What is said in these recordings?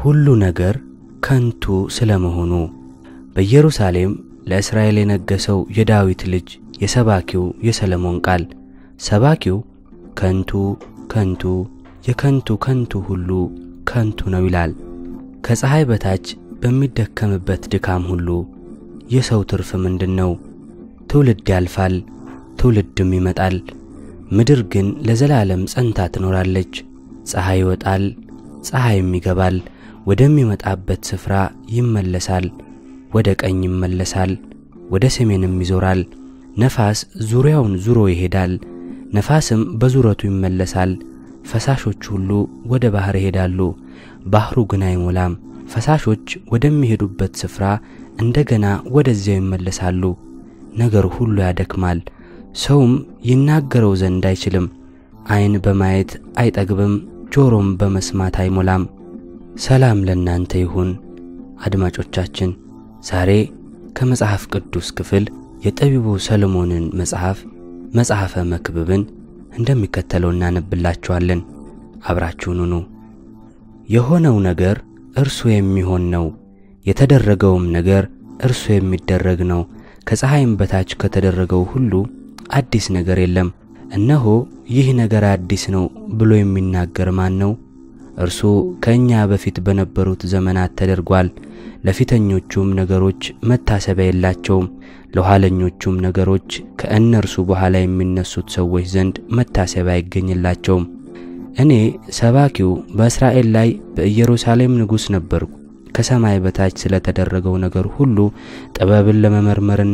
ሁሉ ነገር ከንቱ ስለመሆኑ በኢየሩሳሌም ለእስራኤል የነገሰው የዳዊት ልጅ የሰባኪው የሰለሞን ቃል ሰባኪው ከንቱ ከንቱ የከንቱ ከንቱ ሁሉ ከንቱ ነው ይላል። ከፀሐይ በታች በሚደከምበት ድካም ሁሉ የሰው ትርፍ ምንድን ነው? ትውልድ ያልፋል፣ ትውልድም ይመጣል። ምድር ግን ለዘላለም ጸንታ ትኖራለች። ፀሐይ ይወጣል፣ ፀሐይም ይገባል፣ ወደሚመጣበት ስፍራ ይመለሳል። ወደ ቀኝ ይመለሳል፣ ወደ ሰሜንም ይዞራል። ነፋስ ዙሪያውን ዙሮ ይሄዳል፣ ነፋስም በዙረቱ ይመለሳል። ፈሳሾች ሁሉ ወደ ባሕር ይሄዳሉ፣ ባሕሩ ግን አይሞላም። ፈሳሾች ወደሚሄዱበት ስፍራ እንደገና ወደዚያው ይመለሳሉ። ነገር ሁሉ ያደክማል፣ ሰውም ይናገረው ዘንድ አይችልም። ዓይን በማየት አይጠግብም፣ ጆሮም በመስማት አይሞላም። ሰላም ለእናንተ ይሁን አድማጮቻችን። ዛሬ ከመጽሐፍ ቅዱስ ክፍል የጠቢቡ ሰሎሞንን መጽሐፍ መጽሐፈ መክብብን እንደሚከተለው እናነብላችኋለን። አብራችሁን ሁኑ። የሆነው ነገር እርሱ የሚሆን ነው፣ የተደረገውም ነገር እርሱ የሚደረግ ነው። ከፀሐይም በታች ከተደረገው ሁሉ አዲስ ነገር የለም። እነሆ ይህ ነገር አዲስ ነው ብሎ የሚናገር ማን ነው? እርሱ ከእኛ በፊት በነበሩት ዘመናት ተደርጓል። ለፊተኞቹም ነገሮች መታሰቢያ የላቸውም፣ ለኋለኞቹም ነገሮች ከእነርሱ በኋላ የሚነሱት ሰዎች ዘንድ መታሰቢያ አይገኝላቸውም። እኔ ሰባኪው በእስራኤል ላይ በኢየሩሳሌም ንጉሥ ነበርኩ። ከሰማይ በታች ስለተደረገው ነገር ሁሉ ጥበብን ለመመርመርና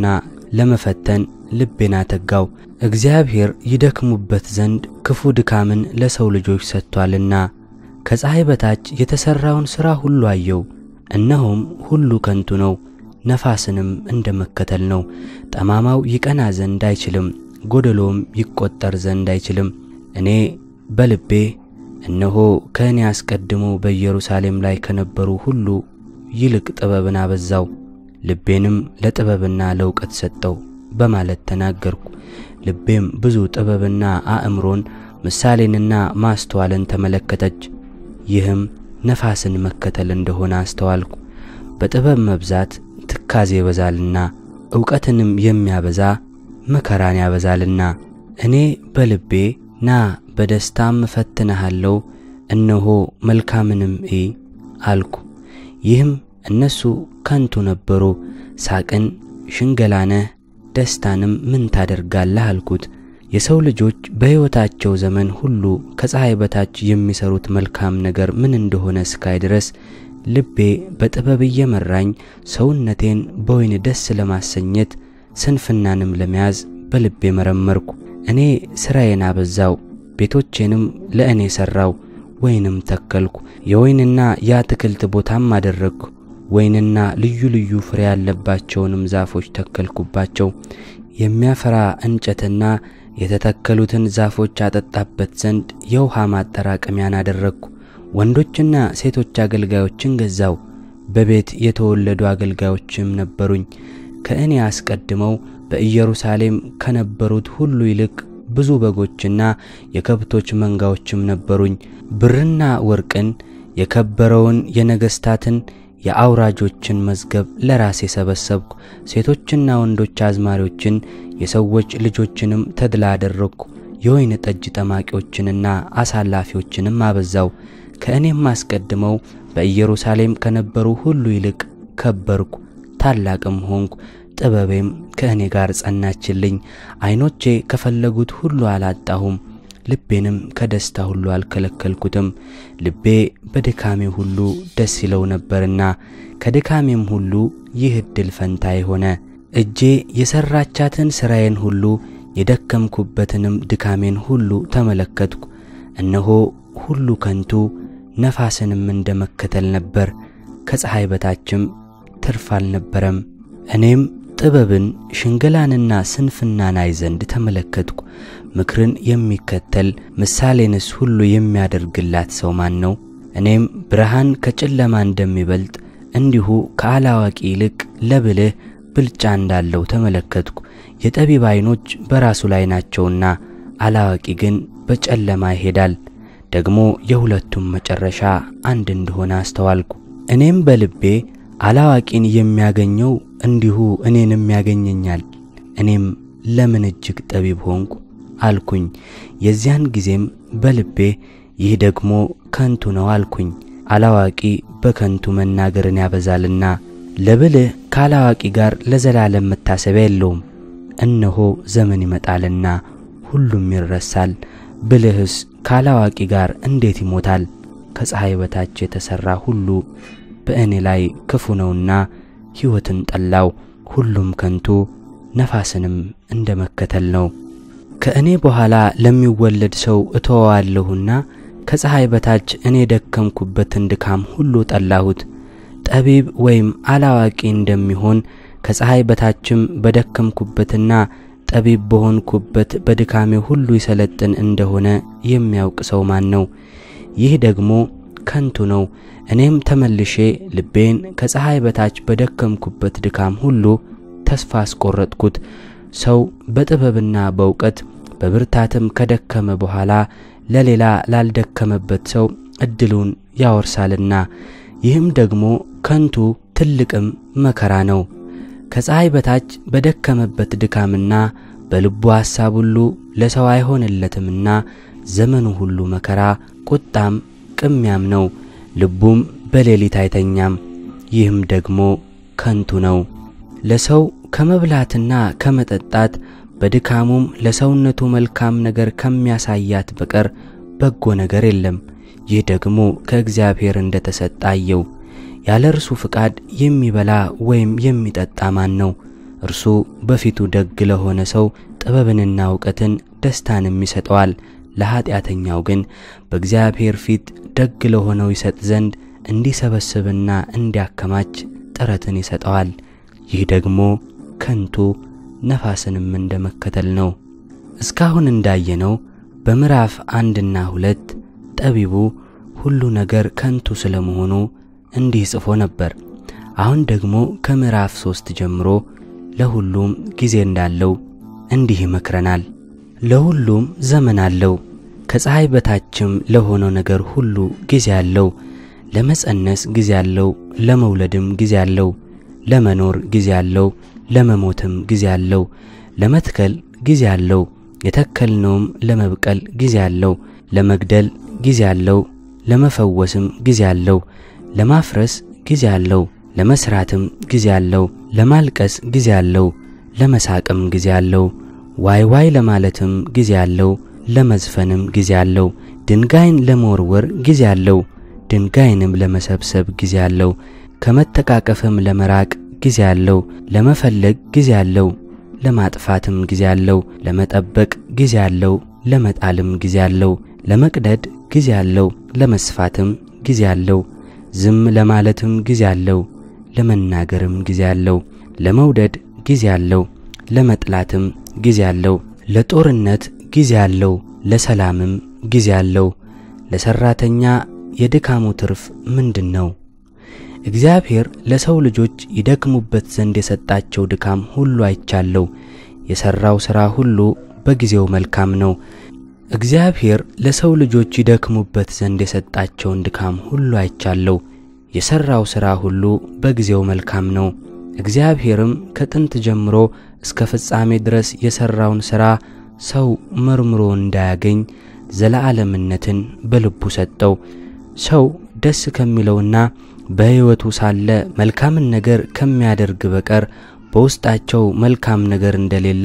ለመፈተን ልቤን አተጋው። እግዚአብሔር ይደክሙበት ዘንድ ክፉ ድካምን ለሰው ልጆች ሰጥቷልና ከፀሐይ በታች የተሠራውን ሥራ ሁሉ አየው። እነሆም ሁሉ ከንቱ ነው፣ ነፋስንም እንደ መከተል ነው። ጠማማው ይቀና ዘንድ አይችልም፣ ጎደሎም ይቈጠር ዘንድ አይችልም። እኔ በልቤ እነሆ ከእኔ አስቀድሞ በኢየሩሳሌም ላይ ከነበሩ ሁሉ ይልቅ ጥበብን አበዛው፣ ልቤንም ለጥበብና ለእውቀት ሰጠው በማለት ተናገርኩ። ልቤም ብዙ ጥበብና አእምሮን ምሳሌንና ማስተዋልን ተመለከተች። ይህም ነፋስን መከተል እንደሆነ አስተዋልኩ። በጥበብ መብዛት ትካዜ ይበዛልና እውቀትንም የሚያበዛ መከራን ያበዛልና። እኔ በልቤ ና በደስታም እፈትንሃለሁ፣ እነሆ መልካምንም እይ አልኩ። ይህም እነሱ ከንቱ ነበሩ። ሳቅን፣ ሽንገላነህ፣ ደስታንም ምን ታደርጋለህ አልኩት። የሰው ልጆች በሕይወታቸው ዘመን ሁሉ ከፀሐይ በታች የሚሰሩት መልካም ነገር ምን እንደሆነ እስካይ ድረስ ልቤ በጥበብ እየመራኝ ሰውነቴን በወይን ደስ ለማሰኘት ስንፍናንም ለመያዝ በልቤ መረመርኩ። እኔ ሥራዬን አበዛው፣ ቤቶቼንም ለእኔ ሠራው፣ ወይንም ተከልኩ፣ የወይንና የአትክልት ቦታም አደረግኩ። ወይንና ልዩ ልዩ ፍሬ ያለባቸውንም ዛፎች ተከልኩባቸው። የሚያፈራ እንጨትና የተተከሉትን ዛፎች አጠጣበት ዘንድ የውሃ ማጠራቀሚያን አደረግኩ። ወንዶችና ሴቶች አገልጋዮችን ገዛው። በቤት የተወለዱ አገልጋዮችም ነበሩኝ። ከእኔ አስቀድመው በኢየሩሳሌም ከነበሩት ሁሉ ይልቅ ብዙ በጎችና የከብቶች መንጋዎችም ነበሩኝ። ብርና ወርቅን፣ የከበረውን የነገሥታትን የአውራጆችን መዝገብ ለራሴ ሰበሰብኩ። ሴቶችና ወንዶች አዝማሪዎችን የሰዎች ልጆችንም ተድላ አደረግኩ። የወይን ጠጅ ጠማቂዎችንና አሳላፊዎችንም አበዛው። ከእኔም አስቀድመው በኢየሩሳሌም ከነበሩ ሁሉ ይልቅ ከበርኩ፣ ታላቅም ሆንኩ። ጥበቤም ከእኔ ጋር ጸናችልኝ። ዓይኖቼ ከፈለጉት ሁሉ አላጣሁም፣ ልቤንም ከደስታ ሁሉ አልከለከልኩትም። ልቤ በድካሜ ሁሉ ደስ ይለው ነበርና ከድካሜም ሁሉ ይህ ዕድል ፈንታዬ ሆነ። እጄ የሠራቻትን ሥራዬን ሁሉ የደከምኩበትንም ድካሜን ሁሉ ተመለከትኩ። እነሆ ሁሉ ከንቱ ነፋስንም እንደ መከተል ነበር፣ ከፀሐይ በታችም ትርፍ አልነበረም። እኔም ጥበብን ሽንገላንና ስንፍናን አይ ዘንድ ተመለከትኩ። ምክርን የሚከተል ምሳሌንስ ሁሉ የሚያደርግላት ሰው ማን ነው? እኔም ብርሃን ከጨለማ እንደሚበልጥ እንዲሁ ከአላዋቂ ይልቅ ለብልህ ብልጫ እንዳለው ተመለከትኩ። የጠቢብ ዓይኖች በራሱ ላይ ናቸውና አላዋቂ ግን በጨለማ ይሄዳል። ደግሞ የሁለቱም መጨረሻ አንድ እንደሆነ አስተዋልኩ። እኔም በልቤ አላዋቂን የሚያገኘው እንዲሁ እኔንም ያገኘኛል፣ እኔም ለምን እጅግ ጠቢብ ሆንኩ አልኩኝ። የዚያን ጊዜም በልቤ ይህ ደግሞ ከንቱ ነው አልኩኝ። አላዋቂ በከንቱ መናገርን ያበዛልና ለብልህ ካላዋቂ ጋር ለዘላለም መታሰቢያ የለውም። እነሆ ዘመን ይመጣልና ሁሉም ይረሳል። ብልህስ ካላዋቂ ጋር እንዴት ይሞታል? ከፀሐይ በታች የተሠራ ሁሉ በእኔ ላይ ክፉ ነውና ሕይወትን ጠላው። ሁሉም ከንቱ ነፋስንም እንደ መከተል ነው። ከእኔ በኋላ ለሚወለድ ሰው እተወዋለሁና ከፀሐይ በታች እኔ የደከምኩበትን ድካም ሁሉ ጠላሁት። ጠቢብ ወይም አላዋቂ እንደሚሆን ከፀሐይ በታችም በደከምኩበትና ጠቢብ በሆንኩበት በድካሜ ሁሉ ይሰለጥን እንደሆነ የሚያውቅ ሰው ማን ነው? ይህ ደግሞ ከንቱ ነው። እኔም ተመልሼ ልቤን ከፀሐይ በታች በደከምኩበት ድካም ሁሉ ተስፋ አስቆረጥኩት። ሰው በጥበብና በእውቀት በብርታትም ከደከመ በኋላ ለሌላ ላልደከመበት ሰው እድሉን ያወርሳልና ይህም ደግሞ ከንቱ ትልቅም መከራ ነው። ከፀሐይ በታች በደከመበት ድካምና በልቡ ሐሳብ ሁሉ ለሰው አይሆንለትምና ዘመኑ ሁሉ መከራ፣ ቁጣም ቅሚያም ነው። ልቡም በሌሊት አይተኛም። ይህም ደግሞ ከንቱ ነው። ለሰው ከመብላትና ከመጠጣት በድካሙም ለሰውነቱ መልካም ነገር ከሚያሳያት በቀር በጎ ነገር የለም። ይህ ደግሞ ከእግዚአብሔር እንደ ተሰጠ አየው። ያለ እርሱ ፍቃድ የሚበላ ወይም የሚጠጣ ማን ነው? እርሱ በፊቱ ደግ ለሆነ ሰው ጥበብንና እውቀትን ደስታንም ይሰጠዋል። ለኀጢአተኛው ግን በእግዚአብሔር ፊት ደግ ለሆነው ይሰጥ ዘንድ እንዲሰበስብና እንዲያከማች ጥረትን ይሰጠዋል። ይህ ደግሞ ከንቱ ነፋስንም እንደ መከተል ነው። እስካሁን እንዳየነው በምዕራፍ አንድና ሁለት ጠቢቡ ሁሉ ነገር ከንቱ ስለመሆኑ እንዲህ ጽፎ ነበር። አሁን ደግሞ ከምዕራፍ ሶስት ጀምሮ ለሁሉም ጊዜ እንዳለው እንዲህ ይመክረናል። ለሁሉም ዘመን አለው፣ ከፀሐይ በታችም ለሆነው ነገር ሁሉ ጊዜ አለው። ለመጸነስ ጊዜ አለው፣ ለመውለድም ጊዜ አለው፣ ለመኖር ጊዜ አለው፣ ለመሞትም ጊዜ አለው፣ ለመትከል ጊዜ አለው፣ የተከልነውም ለመብቀል ጊዜ አለው፣ ለመግደል ጊዜ አለው፣ ለመፈወስም ጊዜ አለው፣ ለማፍረስ ጊዜ አለው፣ ለመስራትም ጊዜ አለው፣ ለማልቀስ ጊዜ አለው፣ ለመሳቅም ጊዜ አለው፣ ዋይ ዋይ ለማለትም ጊዜ አለው፣ ለመዝፈንም ጊዜ አለው፣ ድንጋይን ለመወርወር ጊዜ አለው፣ ድንጋይንም ለመሰብሰብ ጊዜ አለው፣ ከመተቃቀፍም ለመራቅ ጊዜ አለው፣ ለመፈለግ ጊዜ አለው፣ ለማጥፋትም ጊዜ አለው፣ ለመጠበቅ ጊዜ አለው፣ ለመጣልም ጊዜ አለው፣ ለመቅደድ ጊዜ አለው፣ ለመስፋትም ጊዜ አለው፣ ዝም ለማለትም ጊዜ አለው፣ ለመናገርም ጊዜ አለው፣ ለመውደድ ጊዜ አለው፣ ለመጥላትም ጊዜ አለው፣ ለጦርነት ጊዜ አለው፣ ለሰላምም ጊዜ አለው። ለሰራተኛ የድካሙ ትርፍ ምንድን ነው? እግዚአብሔር ለሰው ልጆች ይደክሙበት ዘንድ የሰጣቸው ድካም ሁሉ አይቻለው። የሠራው ሥራ ሁሉ በጊዜው መልካም ነው። እግዚአብሔር ለሰው ልጆች ይደክሙበት ዘንድ የሰጣቸውን ድካም ሁሉ አይቻለው። የሠራው ሥራ ሁሉ በጊዜው መልካም ነው። እግዚአብሔርም ከጥንት ጀምሮ እስከ ፍጻሜ ድረስ የሠራውን ሥራ ሰው መርምሮ እንዳያገኝ ዘለዓለምነትን በልቡ ሰጠው። ሰው ደስ ከሚለውና በሕይወቱ ሳለ መልካምን ነገር ከሚያደርግ በቀር በውስጣቸው መልካም ነገር እንደሌለ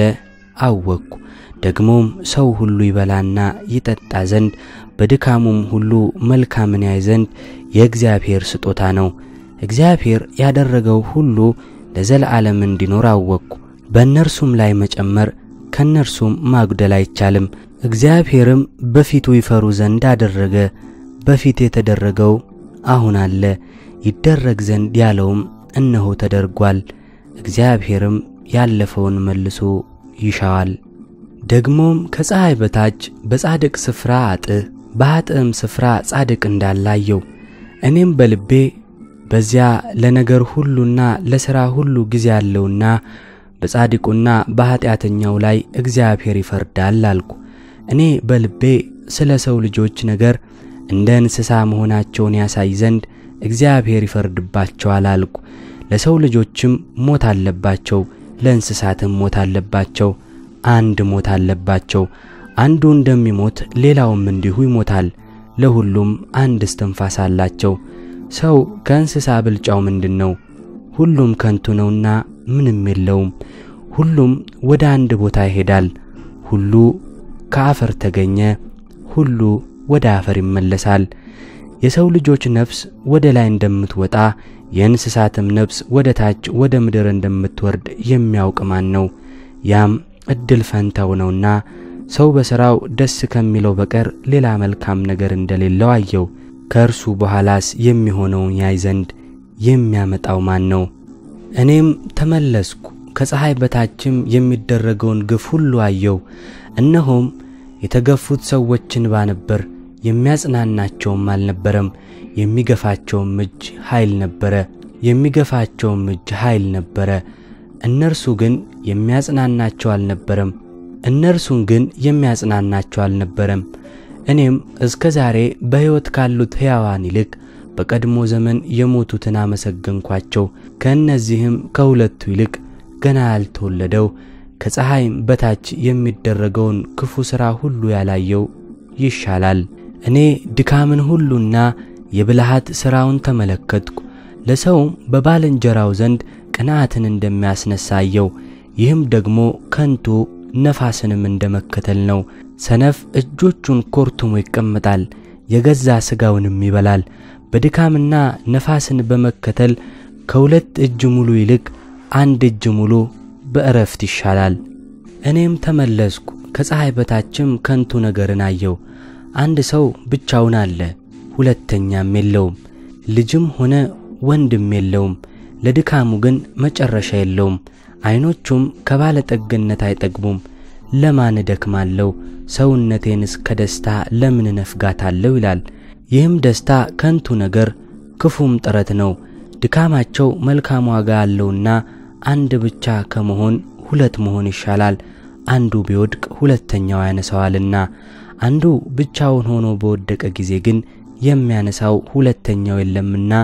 አወቅኩ። ደግሞም ሰው ሁሉ ይበላና ይጠጣ ዘንድ በድካሙም ሁሉ መልካምን ያይ ዘንድ የእግዚአብሔር ስጦታ ነው። እግዚአብሔር ያደረገው ሁሉ ለዘለዓለም እንዲኖር አወቅኩ። በእነርሱም ላይ መጨመር ከእነርሱም ማጉደል አይቻልም። እግዚአብሔርም በፊቱ ይፈሩ ዘንድ አደረገ። በፊት የተደረገው አሁን አለ፣ ይደረግ ዘንድ ያለውም እነሆ ተደርጓል። እግዚአብሔርም ያለፈውን መልሶ ይሻዋል። ደግሞም ከፀሐይ በታች በጻድቅ ስፍራ አጥህ በኃጥእም ስፍራ ጻድቅ እንዳላየው እኔም በልቤ በዚያ ለነገር ሁሉና ለሥራ ሁሉ ጊዜ አለውና በጻድቁና በኀጢአተኛው ላይ እግዚአብሔር ይፈርዳል አልኩ። እኔ በልቤ ስለ ሰው ልጆች ነገር እንደ እንስሳ መሆናቸውን ያሳይ ዘንድ እግዚአብሔር ይፈርድባቸዋል አልኩ። ለሰው ልጆችም ሞት አለባቸው፣ ለእንስሳትም ሞት አለባቸው። አንድ ሞት አለባቸው። አንዱ እንደሚሞት ሌላውም እንዲሁ ይሞታል። ለሁሉም አንድ እስትንፋስ አላቸው። ሰው ከእንስሳ ብልጫው ምንድን ነው? ሁሉም ከንቱ ነውና ምንም የለውም። ሁሉም ወደ አንድ ቦታ ይሄዳል። ሁሉ ከአፈር ተገኘ፣ ሁሉ ወደ አፈር ይመለሳል። የሰው ልጆች ነፍስ ወደ ላይ እንደምትወጣ የእንስሳትም ነፍስ ወደ ታች ወደ ምድር እንደምትወርድ የሚያውቅ ማን ነው? ያም እድል ፈንታው ነውና ሰው በሥራው ደስ ከሚለው በቀር ሌላ መልካም ነገር እንደሌለው አየው። ከእርሱ በኋላስ የሚሆነውን ያይ ዘንድ የሚያመጣው ማን ነው? እኔም ተመለስኩ፣ ከፀሐይ በታችም የሚደረገውን ግፍ ሁሉ አየው። እነሆም የተገፉት ሰዎች እንባ ነበር፣ የሚያጽናናቸውም አልነበረም። የሚገፋቸውም እጅ ኃይል ነበረ፣ የሚገፋቸውም እጅ ኃይል ነበረ። እነርሱ ግን የሚያጽናናቸው አልነበረም፣ እነርሱን ግን የሚያጽናናቸው አልነበረም። እኔም እስከ ዛሬ በሕይወት ካሉት ሕያዋን ይልቅ በቀድሞ ዘመን የሞቱትን አመሰገንኳቸው። ከእነዚህም ከሁለቱ ይልቅ ገና ያልተወለደው ከፀሐይም በታች የሚደረገውን ክፉ ሥራ ሁሉ ያላየው ይሻላል። እኔ ድካምን ሁሉና የብልሃት ሥራውን ተመለከትኩ። ለሰውም በባልንጀራው ዘንድ ቅንዓትን እንደሚያስነሳየው ይህም ደግሞ ከንቱ ነፋስንም እንደ መከተል ነው። ሰነፍ እጆቹን ኮርትሞ ይቀመጣል፣ የገዛ ሥጋውንም ይበላል። በድካምና ነፋስን በመከተል ከሁለት እጅ ሙሉ ይልቅ አንድ እጅ ሙሉ በእረፍት ይሻላል። እኔም ተመለስኩ፣ ከፀሐይ በታችም ከንቱ ነገርን አየው። አንድ ሰው ብቻውን አለ፣ ሁለተኛም የለውም፣ ልጅም ሆነ ወንድም የለውም። ለድካሙ ግን መጨረሻ የለውም። ዐይኖቹም ከባለጠግነት አይጠግቡም። ለማን እደክማለሁ? ሰውነቴንስ ከደስታ ለምን እነፍጋታለሁ? ይላል። ይህም ደስታ ከንቱ ነገር ክፉም ጥረት ነው። ድካማቸው መልካም ዋጋ አለውና አንድ ብቻ ከመሆን ሁለት መሆን ይሻላል። አንዱ ቢወድቅ ሁለተኛው ያነሳዋልና፣ አንዱ ብቻውን ሆኖ በወደቀ ጊዜ ግን የሚያነሳው ሁለተኛው የለምና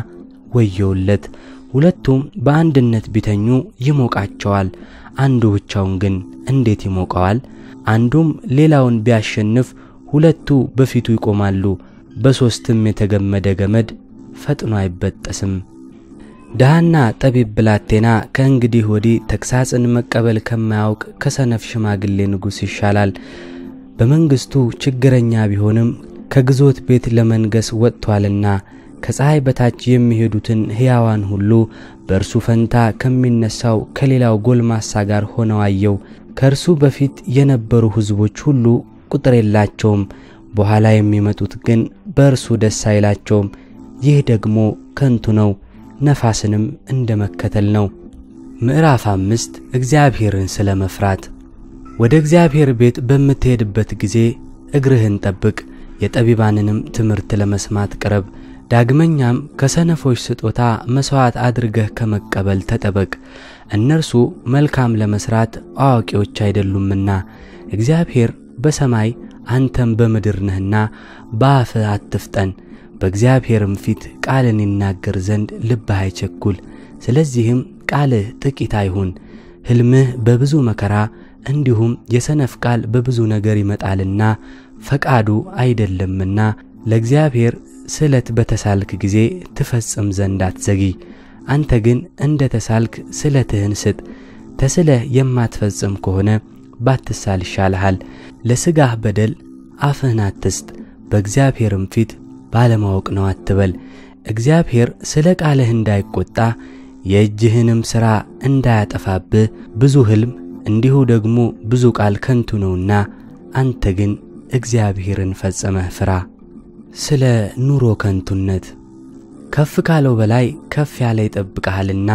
ወየውለት። ሁለቱም በአንድነት ቢተኙ ይሞቃቸዋል። አንዱ ብቻውን ግን እንዴት ይሞቀዋል? አንዱም ሌላውን ቢያሸንፍ ሁለቱ በፊቱ ይቆማሉ። በሦስትም የተገመደ ገመድ ፈጥኖ አይበጠስም። ድሃና ጠቢብ ብላቴና ከእንግዲህ ወዲህ ተግሣጽን መቀበል ከማያውቅ ከሰነፍ ሽማግሌ ንጉሥ ይሻላል። በመንግሥቱ ችግረኛ ቢሆንም ከግዞት ቤት ለመንገስ ወጥቶአልና ከፀሐይ በታች የሚሄዱትን ሕያዋን ሁሉ በእርሱ ፈንታ ከሚነሣው ከሌላው ጎልማሳ ጋር ሆነው አየው። ከእርሱ በፊት የነበሩ ሕዝቦች ሁሉ ቁጥር የላቸውም፣ በኋላ የሚመጡት ግን በእርሱ ደስ አይላቸውም። ይህ ደግሞ ከንቱ ነው፣ ነፋስንም እንደ መከተል ነው። ምዕራፍ አምስት እግዚአብሔርን ስለ መፍራት። ወደ እግዚአብሔር ቤት በምትሄድበት ጊዜ እግርህን ጠብቅ፣ የጠቢባንንም ትምህርት ለመስማት ቅረብ። ዳግመኛም ከሰነፎች ስጦታ መሥዋዕት አድርገህ ከመቀበል ተጠበቅ፣ እነርሱ መልካም ለመሥራት አዋቂዎች አይደሉምና። እግዚአብሔር በሰማይ አንተም በምድር ነህና በአፍህ አትፍጠን። በእግዚአብሔርም ፊት ቃልን ይናገር ዘንድ ልብህ አይቸኩል። ስለዚህም ቃልህ ጥቂት አይሁን። ሕልምህ በብዙ መከራ እንዲሁም የሰነፍ ቃል በብዙ ነገር ይመጣልና ፈቃዱ አይደለምና ለእግዚአብሔር ስለት በተሳልክ ጊዜ ትፈጽም ዘንድ አትዘጊ። አንተ ግን እንደ ተሳልክ ስለትህን ስጥ። ተስለህ የማትፈጽም ከሆነ ባትሳል ይሻልሃል። ለሥጋህ በደል አፍህን አትስጥ፣ በእግዚአብሔርም ፊት ባለማወቅ ነው አትበል። እግዚአብሔር ስለ ቃልህ እንዳይቈጣ የእጅህንም ሥራ እንዳያጠፋብህ ብዙ ሕልም እንዲሁ ደግሞ ብዙ ቃል ከንቱ ነውና፣ አንተ ግን እግዚአብሔርን ፈጽመህ ፍራ። ስለ ኑሮ ከንቱነት ከፍ ካለው በላይ ከፍ ያለ ይጠብቅሃልና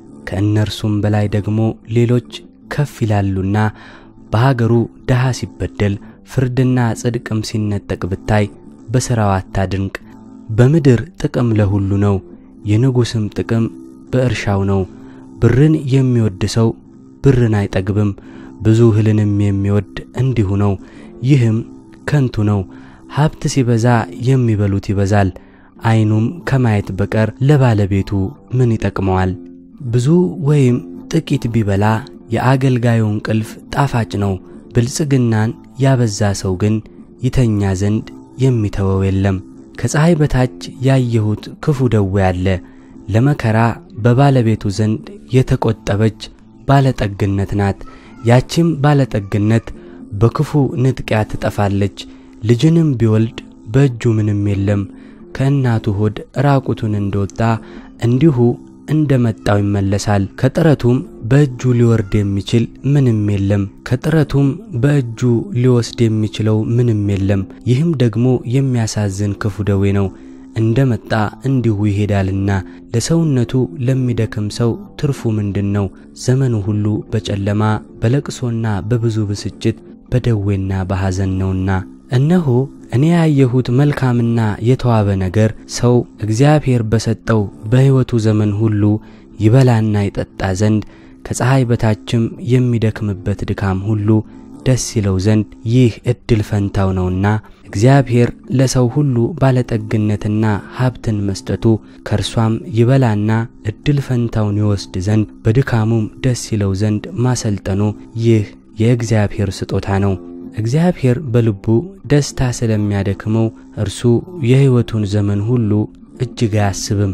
ከእነርሱም በላይ ደግሞ ሌሎች ከፍ ይላሉና በሀገሩ ድሃ ሲበደል ፍርድና ጽድቅም ሲነጠቅ ብታይ በሥራው አታድንቅ። በምድር ጥቅም ለሁሉ ነው፣ የንጉሥም ጥቅም በእርሻው ነው። ብርን የሚወድ ሰው ብርን አይጠግብም፣ ብዙ እህልንም የሚወድ እንዲሁ ነው። ይህም ከንቱ ነው። ሀብት ሲበዛ የሚበሉት ይበዛል፣ ዓይኑም ከማየት በቀር ለባለቤቱ ምን ይጠቅመዋል? ብዙ ወይም ጥቂት ቢበላ የአገልጋዩ እንቅልፍ ጣፋጭ ነው። ብልጽግናን ያበዛ ሰው ግን ይተኛ ዘንድ የሚተወው የለም። ከፀሐይ በታች ያየሁት ክፉ ደዌ አለ። ለመከራ በባለቤቱ ዘንድ የተቆጠበች ባለጠግነት ናት። ያቺም ባለጠግነት በክፉ ንጥቂያ ትጠፋለች። ልጅንም ቢወልድ በእጁ ምንም የለም። ከእናቱ ሆድ ራቁቱን እንደወጣ እንዲሁ እንደ መጣው ይመለሳል። ከጥረቱም በእጁ ሊወርድ የሚችል ምንም የለም። ከጥረቱም በእጁ ሊወስድ የሚችለው ምንም የለም። ይህም ደግሞ የሚያሳዝን ክፉ ደዌ ነው። እንደ መጣ እንዲሁ ይሄዳልና ለሰውነቱ ለሚደክም ሰው ትርፉ ምንድን ነው? ዘመኑ ሁሉ በጨለማ በለቅሶና በብዙ ብስጭት በደዌና በሐዘን ነውና። እነሆ እኔ ያየሁት መልካምና የተዋበ ነገር ሰው እግዚአብሔር በሰጠው በሕይወቱ ዘመን ሁሉ ይበላና ይጠጣ ዘንድ ከፀሐይ በታችም የሚደክምበት ድካም ሁሉ ደስ ይለው ዘንድ ይህ ዕድል ፈንታው ነውና እግዚአብሔር ለሰው ሁሉ ባለጠግነትና ሀብትን መስጠቱ ከእርሷም ይበላና ዕድል ፈንታውን ይወስድ ዘንድ በድካሙም ደስ ይለው ዘንድ ማሰልጠኑ ይህ የእግዚአብሔር ስጦታ ነው። እግዚአብሔር በልቡ ደስታ ስለሚያደክመው እርሱ የሕይወቱን ዘመን ሁሉ እጅግ አያስብም።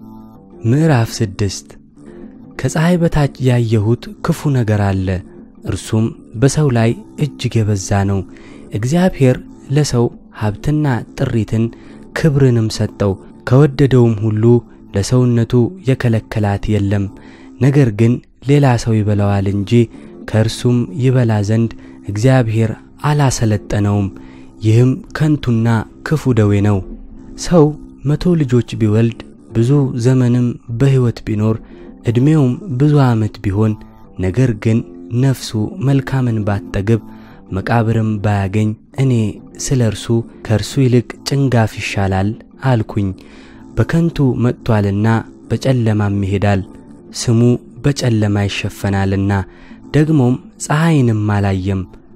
ምዕራፍ ስድስት ከፀሐይ በታች ያየሁት ክፉ ነገር አለ፣ እርሱም በሰው ላይ እጅግ የበዛ ነው። እግዚአብሔር ለሰው ሀብትና ጥሪትን ክብርንም ሰጠው፣ ከወደደውም ሁሉ ለሰውነቱ የከለከላት የለም። ነገር ግን ሌላ ሰው ይበላዋል እንጂ ከእርሱም ይበላ ዘንድ እግዚአብሔር አላሰለጠነውም። ይህም ከንቱና ክፉ ደዌ ነው። ሰው መቶ ልጆች ቢወልድ ብዙ ዘመንም በሕይወት ቢኖር ዕድሜውም ብዙ ዓመት ቢሆን ነገር ግን ነፍሱ መልካምን ባትጠግብ መቃብርም ባያገኝ እኔ ስለ እርሱ ከእርሱ ይልቅ ጭንጋፍ ይሻላል አልኩኝ። በከንቱ መጥቶአልና በጨለማም ይሄዳል፣ ስሙ በጨለማ ይሸፈናልና ደግሞም ፀሐይንም አላየም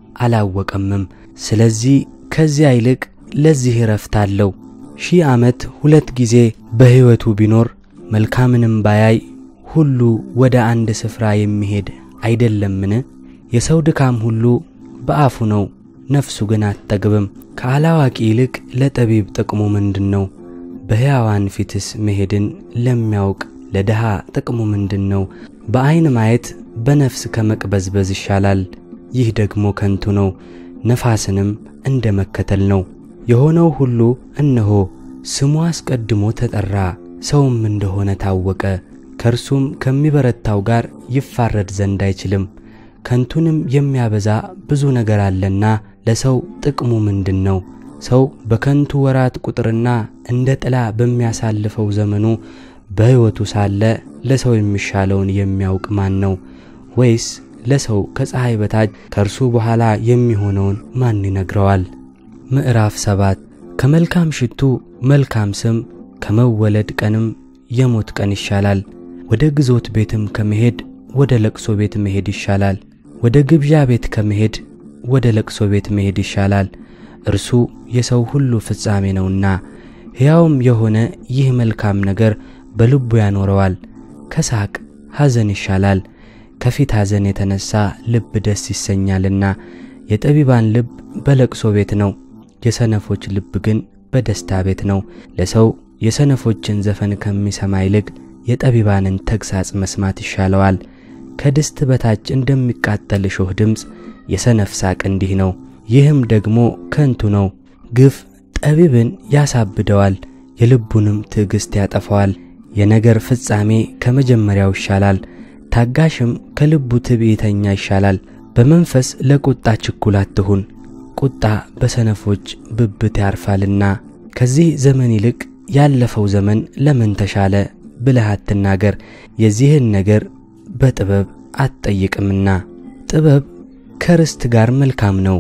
አላወቀምም። ስለዚህ ከዚያ ይልቅ ለዚህ እረፍት አለው። ሺህ ዓመት ሁለት ጊዜ በሕይወቱ ቢኖር መልካምንም ባያይ ሁሉ ወደ አንድ ስፍራ የሚሄድ አይደለምን? የሰው ድካም ሁሉ በአፉ ነው፣ ነፍሱ ግን አትጠግብም። ከአላዋቂ ይልቅ ለጠቢብ ጥቅሙ ምንድን ነው? በሕያዋን ፊትስ መሄድን ለሚያውቅ ለድሃ ጥቅሙ ምንድን ነው? በዐይን ማየት በነፍስ ከመቅበዝበዝ ይሻላል። ይህ ደግሞ ከንቱ ነው፣ ነፋስንም እንደ መከተል ነው። የሆነው ሁሉ እነሆ ስሙ አስቀድሞ ተጠራ፣ ሰውም እንደሆነ ታወቀ። ከእርሱም ከሚበረታው ጋር ይፋረድ ዘንድ አይችልም። ከንቱንም የሚያበዛ ብዙ ነገር አለና ለሰው ጥቅሙ ምንድን ነው? ሰው በከንቱ ወራት ቁጥርና እንደ ጥላ በሚያሳልፈው ዘመኑ በሕይወቱ ሳለ ለሰው የሚሻለውን የሚያውቅ ማን ነው? ወይስ ለሰው ከፀሐይ በታች ከእርሱ በኋላ የሚሆነውን ማን ይነግረዋል? ምዕራፍ ሰባት ከመልካም ሽቱ መልካም ስም ከመወለድ ቀንም የሞት ቀን ይሻላል። ወደ ግዞት ቤትም ከመሄድ ወደ ለቅሶ ቤት መሄድ ይሻላል። ወደ ግብዣ ቤት ከመሄድ ወደ ለቅሶ ቤት መሄድ ይሻላል። እርሱ የሰው ሁሉ ፍጻሜ ነውና፣ ሕያውም የሆነ ይህ መልካም ነገር በልቡ ያኖረዋል። ከሳቅ ሐዘን ይሻላል፣ ከፊት ሐዘን የተነሣ ልብ ደስ ይሰኛልና። የጠቢባን ልብ በለቅሶ ቤት ነው፣ የሰነፎች ልብ ግን በደስታ ቤት ነው። ለሰው የሰነፎችን ዘፈን ከሚሰማ ይልቅ የጠቢባንን ተግሣጽ መስማት ይሻለዋል። ከድስት በታች እንደሚቃጠል እሾህ ድምፅ የሰነፍ ሳቅ እንዲህ ነው። ይህም ደግሞ ከንቱ ነው። ግፍ ጠቢብን ያሳብደዋል፣ የልቡንም ትዕግሥት ያጠፋዋል። የነገር ፍጻሜ ከመጀመሪያው ይሻላል፣ ታጋሽም ከልቡ ትዕቢተኛ ይሻላል። በመንፈስ ለቁጣ ችኩል አትሁን፣ ቁጣ በሰነፎች ብብት ያርፋልና። ከዚህ ዘመን ይልቅ ያለፈው ዘመን ለምን ተሻለ ብለህ አትናገር፣ የዚህን ነገር በጥበብ አትጠይቅምና። ጥበብ ከርስት ጋር መልካም ነው፣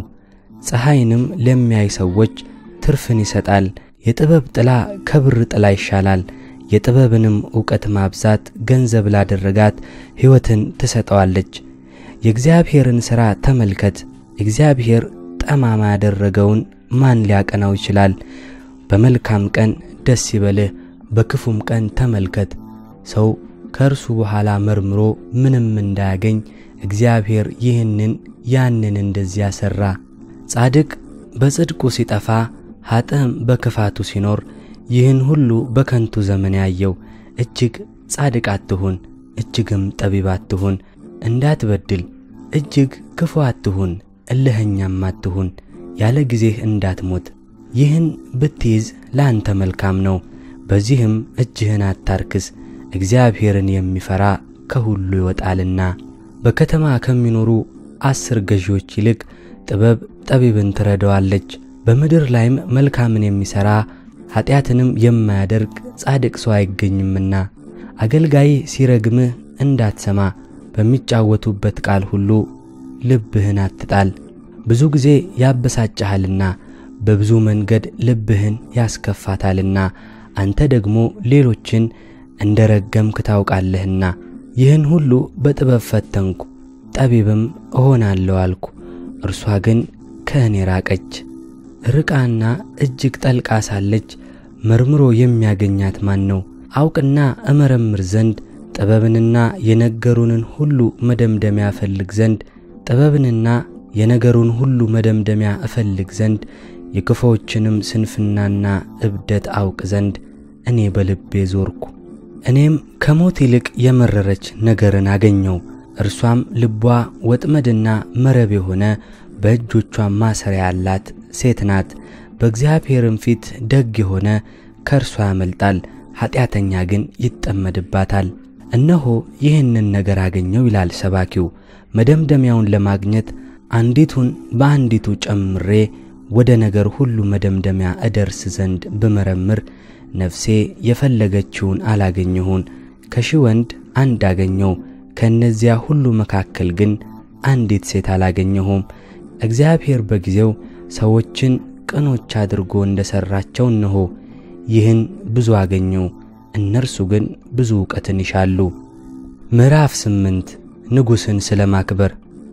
ፀሐይንም ለሚያይ ሰዎች ትርፍን ይሰጣል። የጥበብ ጥላ ከብር ጥላ ይሻላል። የጥበብንም ዕውቀት ማብዛት ገንዘብ ላደረጋት ሕይወትን ትሰጠዋለች። የእግዚአብሔርን ሥራ ተመልከት፣ እግዚአብሔር ጠማማ ያደረገውን ማን ሊያቀናው ይችላል? በመልካም ቀን ደስ ይበልህ፣ በክፉም ቀን ተመልከት። ሰው ከእርሱ በኋላ መርምሮ ምንም እንዳያገኝ እግዚአብሔር ይህንን ያንን እንደዚያ ሠራ። ጻድቅ በጽድቁ ሲጠፋ ኀጥእም በክፋቱ ሲኖር ይህን ሁሉ በከንቱ ዘመን ያየው። እጅግ ጻድቅ አትሁን፣ እጅግም ጠቢብ አትሁን። እንዳትበድል፣ እጅግ ክፉ አትሁን፣ እልኸኛም አትሁን። ያለ ጊዜህ እንዳትሞት። ይህን ብትይዝ ለአንተ መልካም ነው። በዚህም እጅህን አታርክስ፣ እግዚአብሔርን የሚፈራ ከሁሉ ይወጣልና። በከተማ ከሚኖሩ አስር ገዢዎች ይልቅ ጥበብ ጠቢብን ትረዳዋለች። በምድር ላይም መልካምን የሚሠራ ኀጢአትንም የማያደርግ ጻድቅ ሰው አይገኝምና። አገልጋይ ሲረግምህ እንዳትሰማ፣ በሚጫወቱበት ቃል ሁሉ ልብህን አትጣል። ብዙ ጊዜ ያበሳጭሃልና በብዙ መንገድ ልብህን ያስከፋታልና አንተ ደግሞ ሌሎችን እንደ ረገምክ ታውቃለህና። ይህን ሁሉ በጥበብ ፈተንኩ፣ ጠቢብም እሆናለሁ አልኩ። እርሷ ግን ከእኔ ራቀች። ርቃና እጅግ ጠልቃ ሳለች መርምሮ የሚያገኛት ማን ነው? አውቅና እመረምር ዘንድ ጥበብንና የነገሩንን ሁሉ መደምደሚያ እፈልግ ዘንድ ጥበብንና የነገሩን ሁሉ መደምደሚያ እፈልግ ዘንድ የክፉዎችንም ስንፍናና እብደት አውቅ ዘንድ እኔ በልቤ ዞርኩ። እኔም ከሞት ይልቅ የመረረች ነገርን አገኘው። እርሷም ልቧ ወጥመድና መረብ የሆነ በእጆቿም ማሰሪያ ያላት ሴት ናት። በእግዚአብሔርም ፊት ደግ የሆነ ከእርሷ ያመልጣል፣ ኀጢአተኛ ግን ይጠመድባታል። እነሆ ይህንን ነገር አገኘው ይላል ሰባኪው። መደምደሚያውን ለማግኘት አንዲቱን በአንዲቱ ጨምሬ ወደ ነገር ሁሉ መደምደሚያ እደርስ ዘንድ ብመረምር ነፍሴ የፈለገችውን አላገኘሁን። ከሺህ ወንድ አንድ አገኘው፣ ከእነዚያ ሁሉ መካከል ግን አንዲት ሴት አላገኘሁም። እግዚአብሔር በጊዜው ሰዎችን ቅኖች አድርጎ እንደ ሠራቸው እንሆ ይህን ብዙ አገኘው፣ እነርሱ ግን ብዙ እውቀትን ይሻሉ። ምዕራፍ ስምንት ንጉሥን ስለ ማክበር።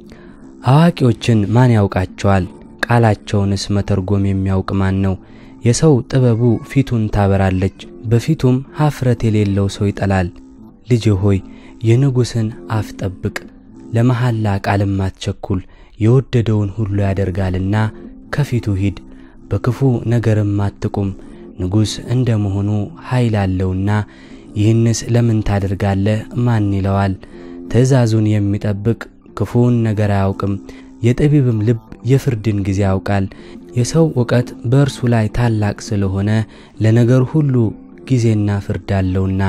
አዋቂዎችን ማን ያውቃቸዋል? ቃላቸውንስ መተርጎም የሚያውቅ ማን ነው? የሰው ጥበቡ ፊቱን ታበራለች፣ በፊቱም ኀፍረት የሌለው ሰው ይጠላል። ልጄ ሆይ የንጉሥን አፍ ጠብቅ፣ ለመሐላ ቃልም አትቸኩል። የወደደውን ሁሉ ያደርጋልና ከፊቱ ሂድ፣ በክፉ ነገርም አትቁም። ንጉሥ እንደ መሆኑ ኃይል አለውና ይህንስ ለምን ታደርጋለህ ማን ይለዋል? ትእዛዙን የሚጠብቅ ክፉውን ነገር አያውቅም። የጠቢብም ልብ የፍርድን ጊዜ ያውቃል። የሰው እውቀት በእርሱ ላይ ታላቅ ስለሆነ ለነገር ሁሉ ጊዜና ፍርድ አለውና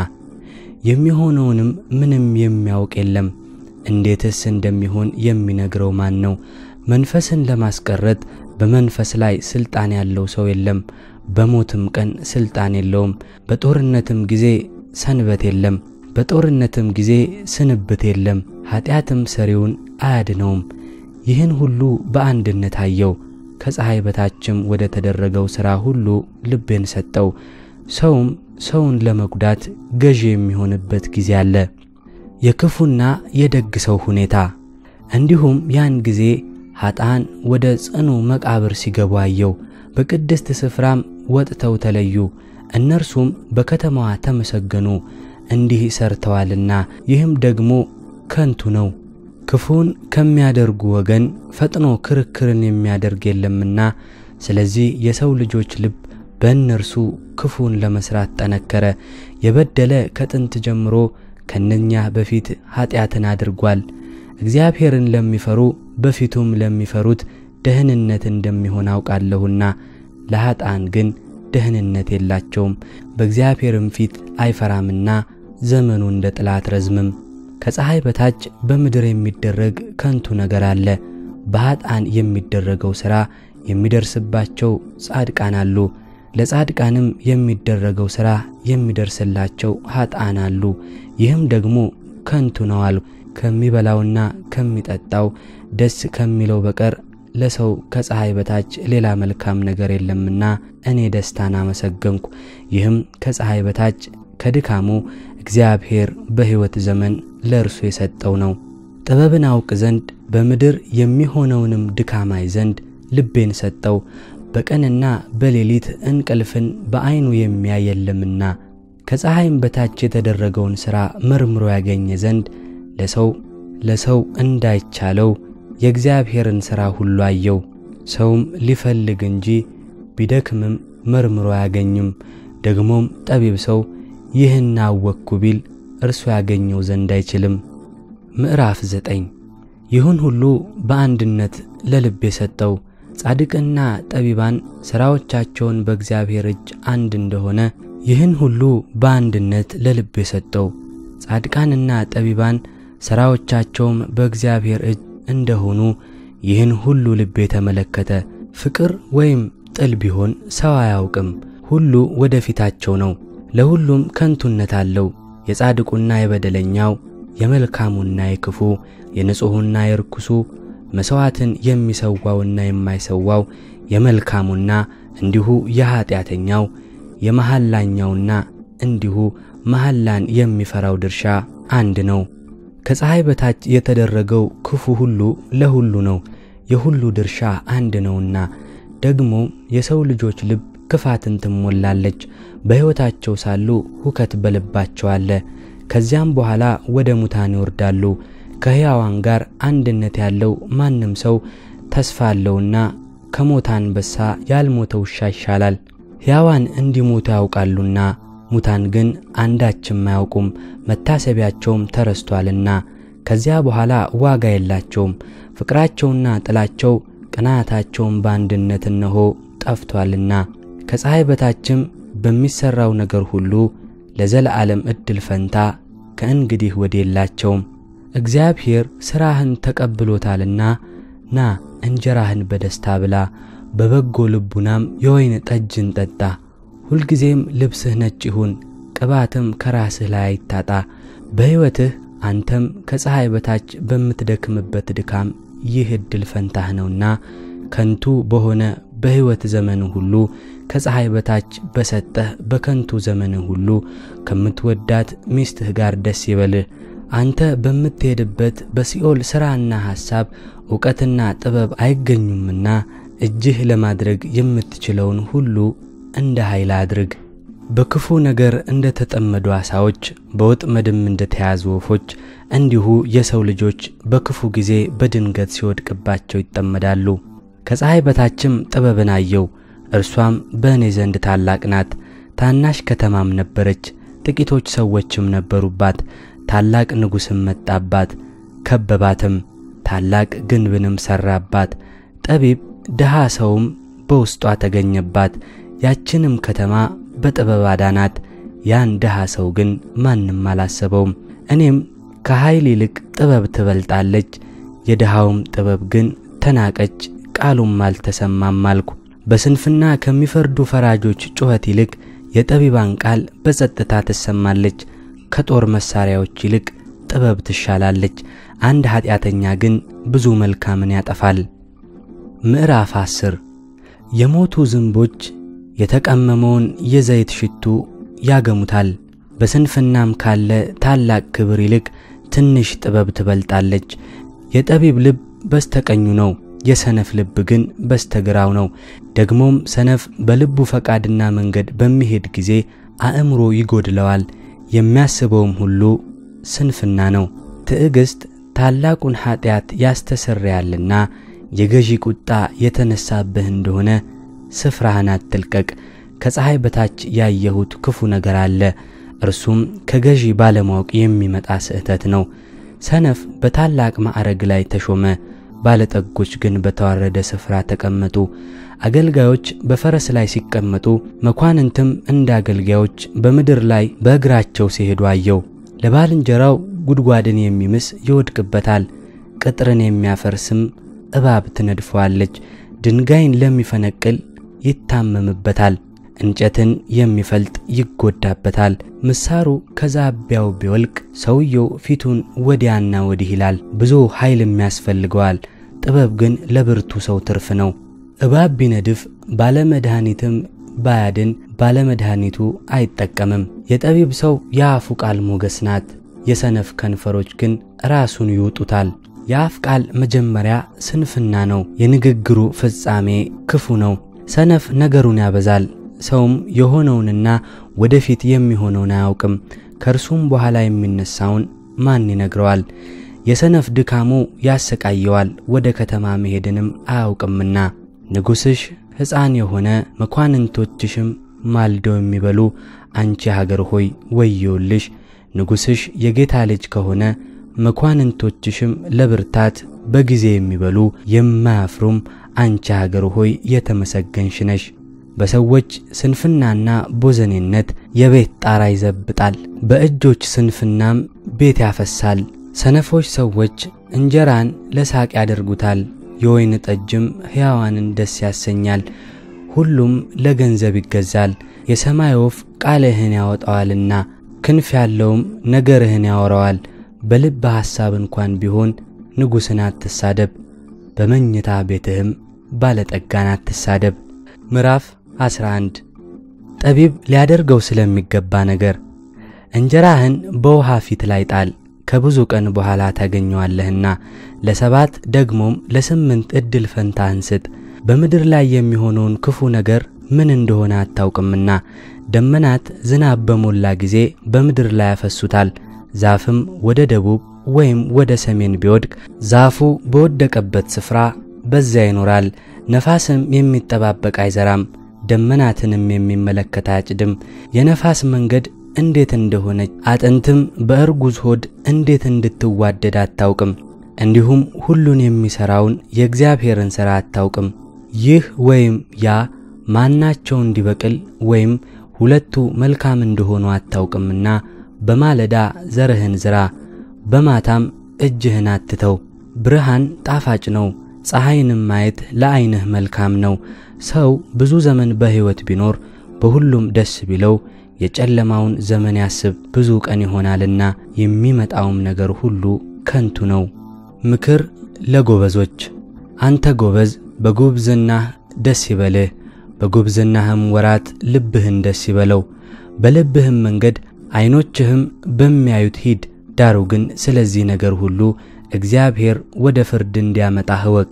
የሚሆነውንም ምንም የሚያውቅ የለም። እንዴትስ እንደሚሆን የሚነግረው ማን ነው? መንፈስን ለማስቀረት በመንፈስ ላይ ስልጣን ያለው ሰው የለም። በሞትም ቀን ስልጣን የለውም። በጦርነትም ጊዜ ሰንበት የለም። በጦርነትም ጊዜ ስንብት የለም። ኀጢአትም ሰሪውን አያድነውም። ይህን ሁሉ በአንድነት አየው። ከፀሐይ በታችም ወደ ተደረገው ሥራ ሁሉ ልቤን ሰጠው። ሰውም ሰውን ለመጉዳት ገዢ የሚሆንበት ጊዜ አለ። የክፉና የደግ ሰው ሁኔታ። እንዲሁም ያን ጊዜ ኀጣን ወደ ጽኑ መቃብር ሲገቡ አየው። በቅድስት ስፍራም ወጥተው ተለዩ። እነርሱም በከተማዋ ተመሰገኑ፣ እንዲህ ሰርተዋልና፣ ይህም ደግሞ ከንቱ ነው። ክፉን ከሚያደርጉ ወገን ፈጥኖ ክርክርን የሚያደርግ የለምና፣ ስለዚህ የሰው ልጆች ልብ በእነርሱ ክፉን ለመስራት ጠነከረ። የበደለ ከጥንት ጀምሮ ከነኛ በፊት ኀጢአትን አድርጓል። እግዚአብሔርን ለሚፈሩ በፊቱም ለሚፈሩት ደህንነት እንደሚሆን አውቃለሁና፣ ለኀጣን ግን ደህንነት የላቸውም። በእግዚአብሔርም ፊት አይፈራምና ዘመኑ እንደ ጥላ አትረዝምም። ከፀሐይ በታች በምድር የሚደረግ ከንቱ ነገር አለ። በኀጣን የሚደረገው ሥራ የሚደርስባቸው ጻድቃን አሉ። ለጻድቃንም የሚደረገው ሥራ የሚደርስላቸው ኀጣን አሉ። ይህም ደግሞ ከንቱ ነው አሉ። ከሚበላውና ከሚጠጣው ደስ ከሚለው በቀር ለሰው ከፀሐይ በታች ሌላ መልካም ነገር የለምና እኔ ደስታን አመሰገንኩ። ይህም ከፀሐይ በታች ከድካሙ እግዚአብሔር በሕይወት ዘመን ለእርሱ የሰጠው ነው። ጥበብን አውቅ ዘንድ በምድር የሚሆነውንም ድካማይ ዘንድ ልቤን ሰጠው። በቀንና በሌሊት እንቅልፍን በዐይኑ የሚያይ የለምና ከፀሐይም በታች የተደረገውን ሥራ መርምሮ ያገኘ ዘንድ ለሰው ለሰው እንዳይቻለው የእግዚአብሔርን ሥራ ሁሉ አየው። ሰውም ሊፈልግ እንጂ ቢደክምም መርምሮ አያገኝም። ደግሞም ጠቢብ ሰው ይህን አወቅኩ ቢል እርሱ ያገኘው ዘንድ አይችልም። ምዕራፍ ዘጠኝ ይሁን ሁሉ በአንድነት ለልብ የሰጠው ጻድቅና ጠቢባን ሥራዎቻቸውን በእግዚአብሔር እጅ አንድ እንደሆነ ይህን ሁሉ በአንድነት ለልብ የሰጠው ጻድቃንና ጠቢባን ሥራዎቻቸውም በእግዚአብሔር እጅ እንደሆኑ ይህን ሁሉ ልብ የተመለከተ ፍቅር ወይም ጥል ቢሆን ሰው አያውቅም። ሁሉ ወደ ፊታቸው ነው፣ ለሁሉም ከንቱነት አለው። የጻድቁና የበደለኛው፣ የመልካሙና የክፉ፣ የንጹሑና የርኩሱ፣ መሥዋዕትን የሚሰዋውና የማይሰዋው፣ የመልካሙና እንዲሁ የኀጢአተኛው፣ የመሐላኛውና እንዲሁ መሐላን የሚፈራው ድርሻ አንድ ነው። ከፀሐይ በታች የተደረገው ክፉ ሁሉ ለሁሉ ነው፣ የሁሉ ድርሻ አንድ ነውና። ደግሞ የሰው ልጆች ልብ ክፋትን ትሞላለች፣ በሕይወታቸው ሳሉ ሁከት በልባቸው አለ። ከዚያም በኋላ ወደ ሙታን ይወርዳሉ። ከሕያዋን ጋር አንድነት ያለው ማንም ሰው ተስፋ አለውና ከሞተ አንበሳ ያልሞተ ውሻ ይሻላል። ሕያዋን እንዲሞቱ ያውቃሉና ሙታን ግን አንዳችም አያውቁም፣ መታሰቢያቸውም ተረስቷልና። ከዚያ በኋላ ዋጋ የላቸውም። ፍቅራቸውና ጥላቸው ቅናታቸውም በአንድነት እነሆ ጠፍቷልና። ከፀሐይ በታችም በሚሠራው ነገር ሁሉ ለዘለዓለም ዕድል ፈንታ ከእንግዲህ ወዲህ የላቸውም። እግዚአብሔር ሥራህን ተቀብሎታልና ና እንጀራህን በደስታ ብላ፣ በበጎ ልቡናም የወይን ጠጅን ጠጣ። ሁልጊዜም ልብስህ ነጭ ይሁን፣ ቅባትም ከራስህ ላይ አይታጣ። በሕይወትህ አንተም ከፀሐይ በታች በምትደክምበት ድካም ይህ ዕድል ፈንታህ ነውና ከንቱ በሆነ በሕይወት ዘመን ሁሉ ከፀሐይ በታች በሰጠህ በከንቱ ዘመን ሁሉ ከምትወዳት ሚስትህ ጋር ደስ ይበልህ። አንተ በምትሄድበት በሲኦል ሥራና ሐሳብ ዕውቀትና ጥበብ አይገኙምና እጅህ ለማድረግ የምትችለውን ሁሉ እንደ ኃይል አድርግ። በክፉ ነገር እንደ ተጠመዱ ዓሣዎች በወጥመድም እንደ ተያዙ ወፎች እንዲሁ የሰው ልጆች በክፉ ጊዜ በድንገት ሲወድቅባቸው ይጠመዳሉ። ከፀሐይ በታችም ጥበብን አየው፣ እርሷም በእኔ ዘንድ ታላቅ ናት። ታናሽ ከተማም ነበረች፣ ጥቂቶች ሰዎችም ነበሩባት። ታላቅ ንጉሥም መጣባት፣ ከበባትም፣ ታላቅ ግንብንም ሠራባት። ጠቢብ ድሃ ሰውም በውስጧ ተገኘባት። ያችንም ከተማ በጥበብ አዳናት። ያን ድሃ ሰው ግን ማንም አላሰበውም። እኔም ከኃይል ይልቅ ጥበብ ትበልጣለች፣ የድሃውም ጥበብ ግን ተናቀች፣ ቃሉም አልተሰማም አልኩ። በስንፍና ከሚፈርዱ ፈራጆች ጩኸት ይልቅ የጠቢባን ቃል በጸጥታ ትሰማለች። ከጦር መሳሪያዎች ይልቅ ጥበብ ትሻላለች። አንድ ኀጢአተኛ ግን ብዙ መልካምን ያጠፋል። ምዕራፍ አስር የሞቱ ዝንቦች የተቀመመውን የዘይት ሽቱ ያገሙታል። በስንፍናም ካለ ታላቅ ክብር ይልቅ ትንሽ ጥበብ ትበልጣለች። የጠቢብ ልብ በስተቀኙ ነው፣ የሰነፍ ልብ ግን በስተግራው ነው። ደግሞም ሰነፍ በልቡ ፈቃድና መንገድ በሚሄድ ጊዜ አእምሮ ይጎድለዋል፣ የሚያስበውም ሁሉ ስንፍና ነው። ትዕግሥት ታላቁን ኀጢአት ያስተሰርያልና የገዢ ቁጣ የተነሳብህ እንደሆነ ስፍራህን አትልቀቅ። ከፀሐይ በታች ያየሁት ክፉ ነገር አለ፣ እርሱም ከገዢ ባለማወቅ የሚመጣ ስህተት ነው። ሰነፍ በታላቅ ማዕረግ ላይ ተሾመ፣ ባለጠጎች ግን በተዋረደ ስፍራ ተቀመጡ። አገልጋዮች በፈረስ ላይ ሲቀመጡ፣ መኳንንትም እንደ አገልጋዮች በምድር ላይ በእግራቸው ሲሄዱ አየው። ለባልንጀራው ጉድጓድን የሚምስ ይወድቅበታል፣ ቅጥርን የሚያፈርስም እባብ ትነድፈዋለች። ድንጋይን ለሚፈነቅል ይታመምበታል፣ እንጨትን የሚፈልጥ ይጎዳበታል። ምሳሩ ከዛቢያው ቢወልቅ ሰውየው ፊቱን ወዲያና ወዲህ ይላል፣ ብዙ ኃይልም ያስፈልገዋል። ጥበብ ግን ለብርቱ ሰው ትርፍ ነው። እባብ ቢነድፍ ባለመድኃኒትም ባያድን ባለመድኃኒቱ አይጠቀምም። የጠቢብ ሰው የአፉ ቃል ሞገስ ናት፣ የሰነፍ ከንፈሮች ግን ራሱን ይውጡታል። የአፍ ቃል መጀመሪያ ስንፍና ነው፣ የንግግሩ ፍጻሜ ክፉ ነው። ሰነፍ ነገሩን ያበዛል፣ ሰውም የሆነውንና ወደፊት የሚሆነውን አያውቅም። ከእርሱም በኋላ የሚነሳውን ማን ይነግረዋል? የሰነፍ ድካሙ ያሰቃየዋል፣ ወደ ከተማ መሄድንም አያውቅምና። ንጉሥሽ ሕፃን የሆነ መኳንንቶችሽም ማልደው የሚበሉ አንቺ ሀገር ሆይ ወዮልሽ። ንጉሥሽ የጌታ ልጅ ከሆነ መኳንንቶችሽም ለብርታት በጊዜ የሚበሉ የማያፍሩም አንቺ ሀገር ሆይ የተመሰገንሽ ነሽ። በሰዎች ስንፍናና ቦዘኔነት የቤት ጣራ ይዘብጣል፣ በእጆች ስንፍናም ቤት ያፈሳል። ሰነፎች ሰዎች እንጀራን ለሳቅ ያደርጉታል፣ የወይን ጠጅም ሕያዋንን ደስ ያሰኛል። ሁሉም ለገንዘብ ይገዛል። የሰማይ ወፍ ቃልህን ያወጣዋልና ክንፍ ያለውም ነገርህን ያወራዋል። በልብ ሐሳብ እንኳን ቢሆን ንጉሥን አትሳደብ፣ በመኝታ ቤትህም ባለጠጋን አትሳደብ። ምዕራፍ 11 ጠቢብ ሊያደርገው ስለሚገባ ነገር እንጀራህን በውሃ ፊት ላይ ጣል፣ ከብዙ ቀን በኋላ ታገኘዋለህና። ለሰባት ደግሞም ለስምንት ዕድል ፈንታህን ስጥ። በምድር ላይ የሚሆነውን ክፉ ነገር ምን እንደሆነ አታውቅምና። ደመናት ዝናብ በሞላ ጊዜ በምድር ላይ ያፈሱታል። ዛፍም ወደ ደቡብ ወይም ወደ ሰሜን ቢወድቅ ዛፉ በወደቀበት ስፍራ በዚያ ይኖራል። ነፋስም የሚጠባበቅ አይዘራም፣ ደመናትንም የሚመለከት አያጭድም። የነፋስ መንገድ እንዴት እንደሆነች አጥንትም በእርጉዝ ሆድ እንዴት እንድትዋደድ አታውቅም። እንዲሁም ሁሉን የሚሠራውን የእግዚአብሔርን ሥራ አታውቅም። ይህ ወይም ያ ማናቸው እንዲበቅል ወይም ሁለቱ መልካም እንደሆኑ አታውቅምና በማለዳ ዘርህን ዝራ፣ በማታም እጅህን አትተው። ብርሃን ጣፋጭ ነው፣ ፀሐይንም ማየት ለዐይንህ መልካም ነው። ሰው ብዙ ዘመን በሕይወት ቢኖር በሁሉም ደስ ቢለው የጨለማውን ዘመን ያስብ፣ ብዙ ቀን ይሆናልና የሚመጣውም ነገር ሁሉ ከንቱ ነው። ምክር ለጎበዞች። አንተ ጎበዝ በጉብዝናህ ደስ ይበልህ፣ በጉብዝናህም ወራት ልብህን ደስ ይበለው። በልብህም መንገድ ዐይኖችህም በሚያዩት ሂድ። ዳሩ ግን ስለዚህ ነገር ሁሉ እግዚአብሔር ወደ ፍርድ እንዲያመጣህ እወቅ።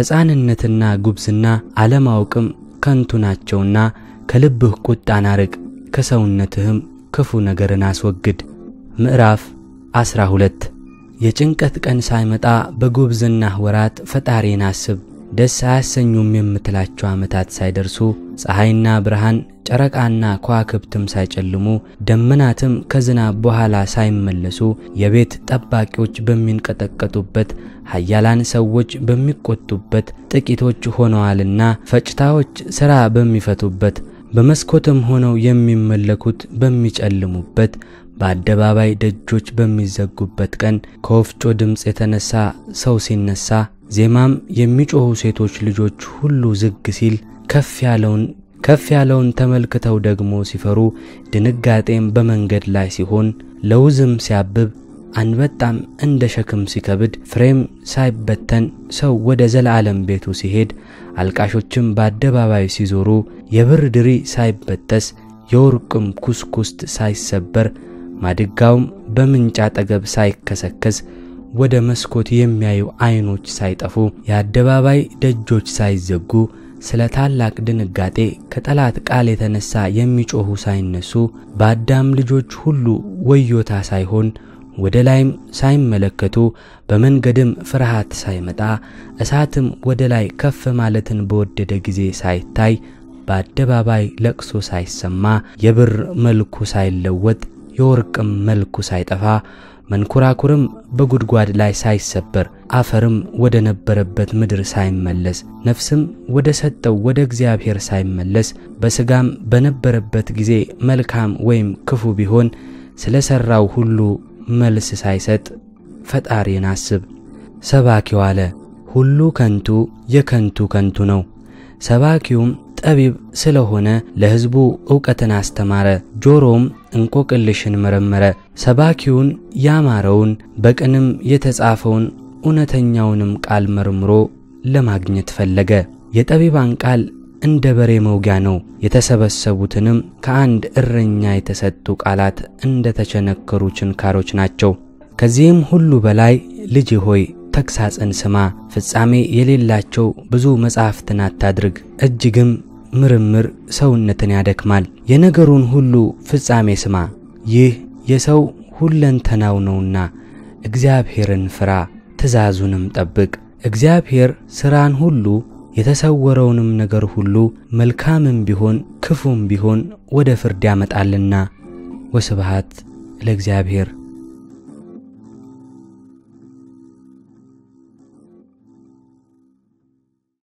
ሕፃንነትና ጉብዝና አለማወቅም ከንቱ ናቸውና ከልብህ ቁጣን አርቅ፣ ከሰውነትህም ክፉ ነገርን አስወግድ። ምዕራፍ ዐሥራ ሁለት የጭንቀት ቀን ሳይመጣ በጉብዝናህ ወራት ፈጣሪን አስብ። ደስ አያሰኙም የምትላቸው ዓመታት ሳይደርሱ ፀሐይና ብርሃን ጨረቃና ከዋክብትም ሳይጨልሙ ደመናትም ከዝናብ በኋላ ሳይመለሱ የቤት ጠባቂዎች በሚንቀጠቀጡበት ኃያላን ሰዎች በሚቆጡበት ጥቂቶች ሆነዋልና ፈጭታዎች ሥራ በሚፈቱበት በመስኮትም ሆነው የሚመለኩት በሚጨልሙበት በአደባባይ ደጆች በሚዘጉበት ቀን ከወፍጮ ድምፅ የተነሳ ሰው ሲነሳ ዜማም የሚጮኹ ሴቶች ልጆች ሁሉ ዝግ ሲል ከፍ ያለውን ከፍ ያለውን ተመልክተው ደግሞ ሲፈሩ ድንጋጤም በመንገድ ላይ ሲሆን ለውዝም ሲያብብ አንበጣም እንደ ሸክም ሲከብድ ፍሬም ሳይበተን ሰው ወደ ዘላለም ቤቱ ሲሄድ አልቃሾችም በአደባባይ ሲዞሩ የብር ድሪ ሳይበጠስ የወርቅም ኩስኩስት ሳይሰበር ማድጋውም በምንጭ አጠገብ ሳይከሰከስ ወደ መስኮት የሚያዩ ዓይኖች ሳይጠፉ የአደባባይ ደጆች ሳይዘጉ ስለ ታላቅ ድንጋጤ ከጠላት ቃል የተነሳ የሚጮኹ ሳይነሱ በአዳም ልጆች ሁሉ ወዮታ ሳይሆን ወደ ላይም ሳይመለከቱ በመንገድም ፍርሃት ሳይመጣ እሳትም ወደ ላይ ከፍ ማለትን በወደደ ጊዜ ሳይታይ በአደባባይ ለቅሶ ሳይሰማ የብር መልኩ ሳይለወጥ የወርቅም መልኩ ሳይጠፋ መንኮራኩርም በጉድጓድ ላይ ሳይሰበር አፈርም ወደ ነበረበት ምድር ሳይመለስ ነፍስም ወደ ሰጠው ወደ እግዚአብሔር ሳይመለስ በሥጋም በነበረበት ጊዜ መልካም ወይም ክፉ ቢሆን ስለ ሠራው ሁሉ መልስ ሳይሰጥ ፈጣሪን አስብ። ሰባኪው አለ፣ ሁሉ ከንቱ የከንቱ ከንቱ ነው። ሰባኪውም ጠቢብ ስለሆነ ለሕዝቡ ዕውቀትን አስተማረ፣ ጆሮም እንቆቅልሽን መረመረ። ሰባኪውን ያማረውን በቅንም የተጻፈውን እውነተኛውንም ቃል መርምሮ ለማግኘት ፈለገ። የጠቢባን ቃል እንደ በሬ መውጊያ ነው፣ የተሰበሰቡትንም ከአንድ እረኛ የተሰጡ ቃላት እንደ ተቸነከሩ ችንካሮች ናቸው። ከዚህም ሁሉ በላይ ልጅ ሆይ ተግሣጽን ስማ፣ ፍጻሜ የሌላቸው ብዙ መጻሕፍትን አታድርግ፣ እጅግም ምርምር ሰውነትን ያደክማል። የነገሩን ሁሉ ፍጻሜ ስማ፣ ይህ የሰው ሁለንተናው ነውና እግዚአብሔርን ፍራ፣ ትእዛዙንም ጠብቅ። እግዚአብሔር ሥራን ሁሉ የተሰወረውንም ነገር ሁሉ መልካምም ቢሆን ክፉም ቢሆን ወደ ፍርድ ያመጣልና። ወስብሐት ለእግዚአብሔር።